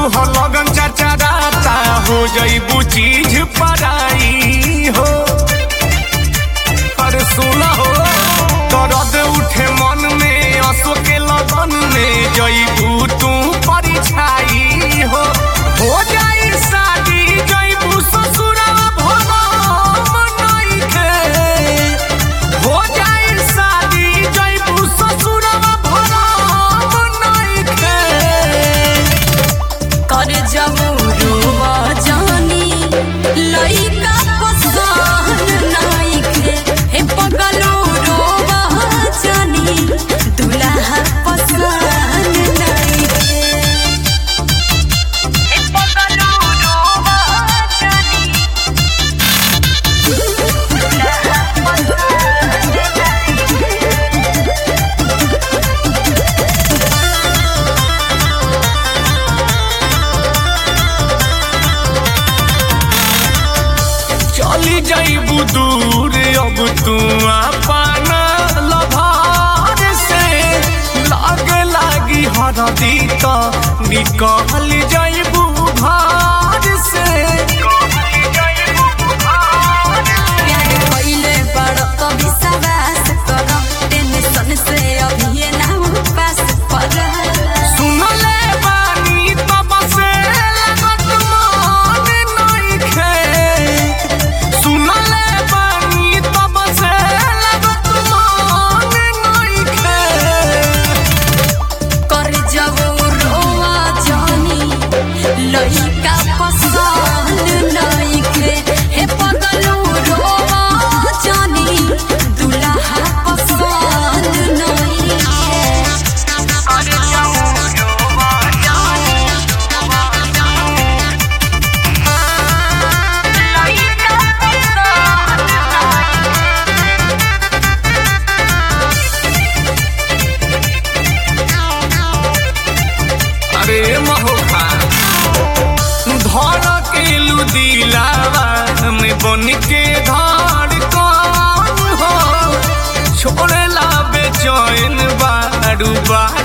हो लगन चाचा राता हो जईबू चीज पराई हो अरे सुना हो दर्द उठे मन में असो के लगन में जईबू तू परिछाई हो हो जाई शादी जईबू ससुरवा भोला मनाई के हो जाई शादी जईबू ससुरवा भोला मनाई के कर जमुरुआ जानी लइका पसंद नाइखे हे पगलो रोवा जानी दुल्हा पसंद नाइखे हे पगलो रोवा जानी दुल्हा पसंद नाइखे चली जाइबू दूर अब तू अपना लभार से लागे लागी हरदी तो निकल जाइबू भार से प्यार कइले बड़ कभी सवास कर टेंशन से अभी ना पास पर सुनले बानी तब से लगत मान नइखे सुनले बानी तब से लगत मान नइखे कर जब रोआ जानी लइका पसंद नइखे हे पगलू रोआ जानी दुल्हा पसंद नइखे कर जब रोआ जानी लइका पसंद नइखे अरे महोखा धर के लुदिलावा में बन के धार कौन हो छोड़े ला बेचैन बारू बा